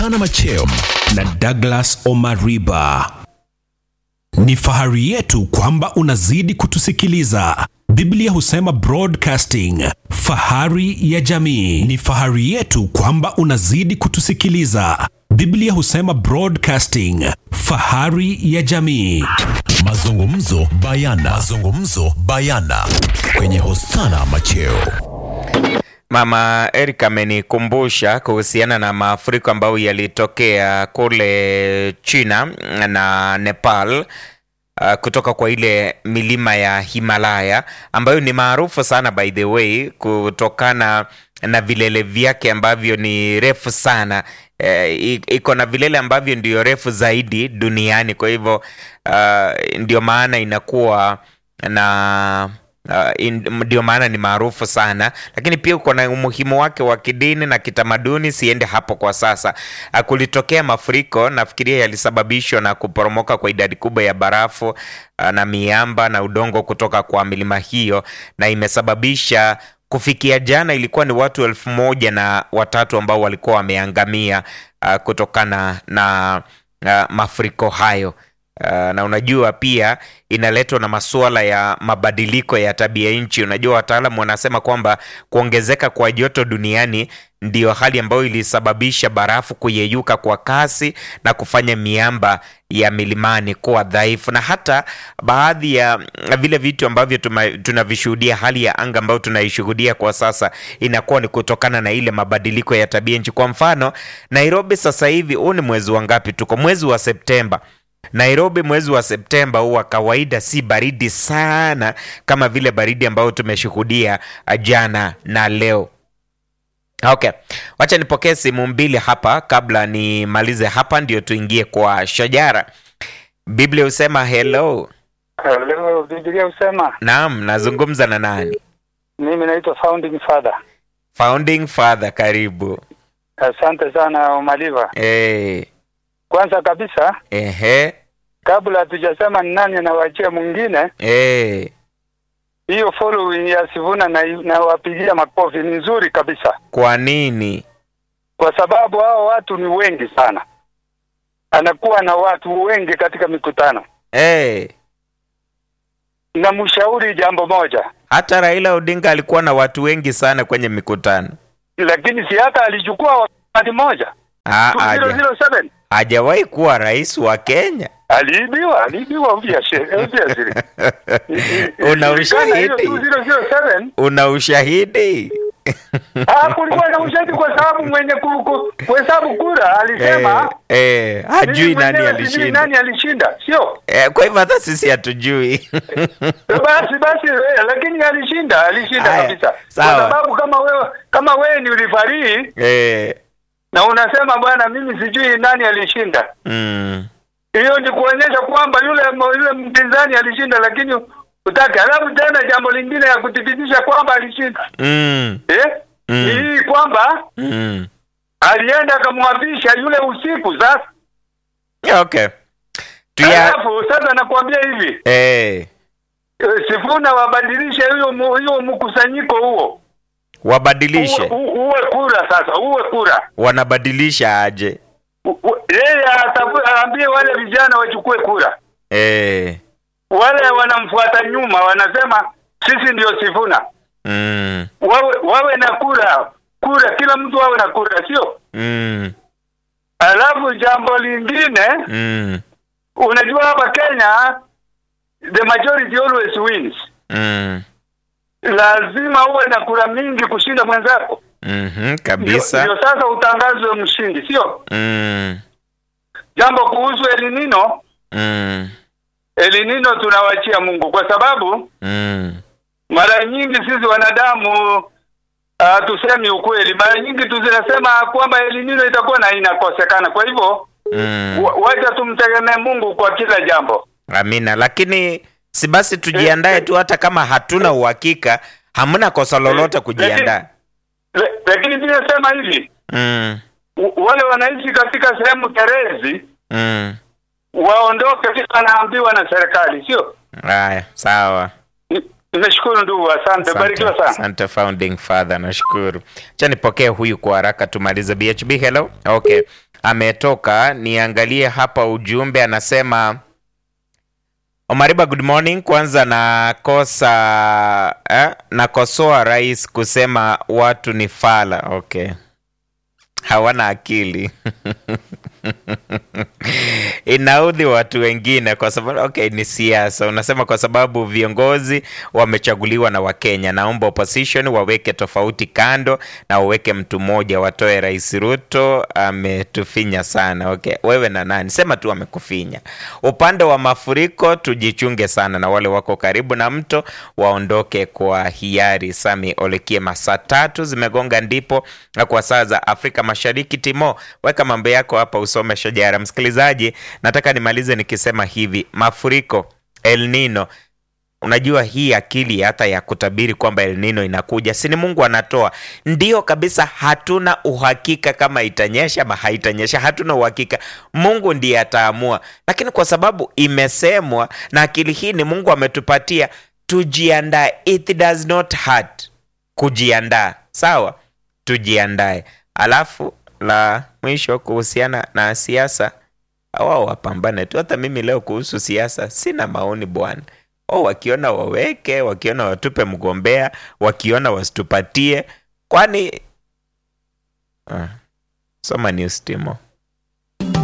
Hosana Macheo na Douglas Omariba. Ni fahari yetu kwamba unazidi kutusikiliza. Biblia husema broadcasting, fahari ya jamii. Ni fahari yetu kwamba unazidi kutusikiliza. Biblia husema broadcasting, fahari ya jamii. Mazungumzo bayana. Mazungumzo bayana kwenye Hosana Macheo. Mama Eric amenikumbusha kuhusiana na mafuriko ambayo yalitokea kule China na Nepal uh, kutoka kwa ile milima ya Himalaya ambayo ni maarufu sana by the way kutokana na vilele vyake ambavyo ni refu sana eh, iko na vilele ambavyo ndio refu zaidi duniani kwa hivyo uh, ndio maana inakuwa na Uh, in- ndio maana ni maarufu sana lakini pia uko na umuhimu wake wa kidini na kitamaduni siende hapo kwa sasa uh, kulitokea mafuriko nafikiria yalisababishwa na kuporomoka kwa idadi kubwa ya barafu uh, na miamba na udongo kutoka kwa milima hiyo na imesababisha kufikia jana ilikuwa ni watu elfu moja na watatu ambao walikuwa wameangamia uh, kutokana na uh, mafuriko hayo Uh, na unajua pia inaletwa na masuala ya mabadiliko ya tabia nchi. Unajua wataalamu wanasema kwamba kuongezeka kwa joto duniani ndiyo hali ambayo ilisababisha barafu kuyeyuka kwa kasi na kufanya miamba ya milimani kuwa dhaifu, na hata baadhi ya vile vitu ambavyo tuma- tunavishuhudia, hali ya anga ambayo tunaishuhudia kwa sasa inakuwa ni kutokana na ile mabadiliko ya tabia nchi. Kwa mfano, Nairobi sasa hivi, huu ni mwezi wa ngapi? Tuko mwezi wa Septemba. Nairobi mwezi wa Septemba huwa kawaida si baridi sana kama vile baridi ambayo tumeshuhudia uh, jana na leo. Okay, wacha nipokee simu mbili hapa kabla nimalize hapa, ndio tuingie kwa shajara. Biblia husema hello. Leo Biblia husema Naam, nazungumza na nani? mimi naitwa founding father. Founding Father, karibu. Asante sana Omaliva. Eh, Kwanza kabisa, ehe, kabla hatujasema ni nani anawachia mwingine, eh, hiyo following ya Sivuna na nawapigia makofi ni nzuri kabisa, kwa nini? kwa sababu hao watu ni wengi sana, anakuwa na watu wengi katika mikutano. Eh, Na mshauri jambo moja, hata Raila Odinga alikuwa na watu wengi sana kwenye mikutano. lakini si hata alichukua wakati moja Ah, haja- 007 hajawahi kuwa rais wa Kenya. aliibiwa, aliibiwa obviously, obviously. Una Ilikana hiyo ushahidi? 007 Una ushahidi? Ah, kulikuwa na ushahidi kwa sababu mwenye ku- ku- kuhesabu kura alisema eh, eh, hajui mimi nani mwenyewe sijui alishinda. nani alishinda, sio Eh, kwa hivyo hata sisi hatujui. basi basi, eh, lakini alishinda, alishinda Haya, kabisa, sawa. kwa sababu kama wewe kama wewe ni ulifarii eh, na unasema bwana, mimi sijui nani alishinda, mm, hiyo ni kuonyesha kwamba yule yule mpinzani alishinda, lakini utaki. Alafu tena jambo lingine ya kuthibitisha kwamba alishinda mm, eh, Mm. ni hii kwamba mm. alienda akamwapisha yule usiku sasa Okay. Tuya, Alafu sasa nakwambia hivi eh, eh, Sifuna wabadilishe hiyo mu- hiyo mkusanyiko huo wabadilishe. uwe, u- uwe kura sasa, uwe kura Wanabadilisha aje? U- u- yeye atafu- aambie wale vijana wachukue kura, Eh, wale wanamfuata nyuma wanasema sisi ndio Sifuna, mm, wawe wawe na kura kura, kila mtu awe na kura, sio? mm, Alafu jambo lingine, mm, unajua hapa Kenya the majority always wins. mm, Lazima uwe na kura mingi kushinda mwenzako. mhm, Ndio kabisa. ndio sasa utangazwe mshindi, sio Mm, jambo. Kuhusu elinino, mm, elinino tunawachia Mungu kwa sababu mm, mara nyingi sisi wanadamu uh, tusemi ukweli, mara nyingi tunasema kwamba elinino itakuwa na inakosekana. Kwa hivyo mm. wa- wacha tumtegemee Mungu kwa kila jambo. Amina, lakini si basi tujiandae tu, hata kama hatuna uhakika, hamna kosa lolote kujiandaa. Le- Lakini pia sema hivi, Mm, w- wale wanaishi katika sehemu terezi mm. waondoke, kila wanaambiwa na serikali, sio? Haya, sawa. Ni- Nimeshukuru ndugu, asante, Asante, barikiwa sana. asante founding father, nashukuru. Cha nipokee huyu kwa haraka tumalize. BHB, hello. Okay, ametoka. Niangalie hapa ujumbe, anasema Omariba, good morning. Kwanza nakosa eh, nakosoa rais kusema watu ni fala. Okay, hawana akili inaudhi watu wengine kwa sababu okay, ni siasa. Unasema kwa sababu viongozi wamechaguliwa na Wakenya. Naomba opposition waweke tofauti kando na waweke mtu mmoja, watoe Rais Ruto, ametufinya sana. Okay, wewe na nani? Sema tu amekufinya. Upande wa mafuriko tujichunge sana, na wale wako karibu na mto waondoke kwa hiari. Sami Olekiema, saa tatu zimegonga ndipo na kwa saa za Afrika Mashariki. Timo, weka mambo yako hapa usome shajara. Msikilizaji, nataka nimalize nikisema hivi, mafuriko, El Nino Unajua hii akili hata ya kutabiri kwamba El Nino inakuja, si ni Mungu anatoa? Ndio kabisa, hatuna uhakika kama itanyesha ama haitanyesha, hatuna uhakika. Mungu ndiye ataamua, lakini kwa sababu imesemwa na akili hii ni Mungu ametupatia, tujiandae. It does not hurt kujiandaa, sawa? Tujiandae. Alafu la mwisho kuhusiana na siasa, wao wapambane tu. Hata mimi leo kuhusu siasa sina maoni bwana. Oh, wakiona waweke, wakiona watupe mgombea, wakiona wasitupatie, kwani ah, soma news Timo.